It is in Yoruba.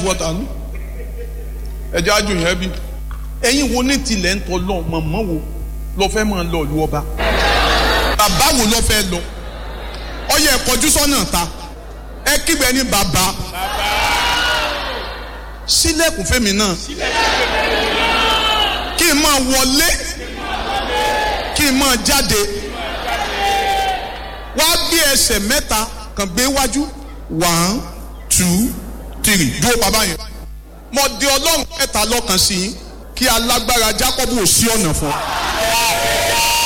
water nù ẹjẹ àjò yẹn bí ẹ̀yin wo ní tilẹ̀ ń tọ́ lọ mọ̀mọ́ wo lọ fẹ́ máa lọ ìlú ọba bàbá wo lọ fẹ́ lọ ọyẹ ẹ̀kọ́jú sọ́nà ta ẹ kígbe ní bàbá sílẹ̀kùn fẹ́mi náà kí n máa wọlé kí n máa jáde wá gbé ẹsẹ̀ mẹ́ta kàn gbé wájú one two three dúró bàbá yẹn mo di ọlọ́run mẹ́ta lọ́kàn sí yín kí alágbára Jákọ́bù ò sí ọ̀nà fún ọ.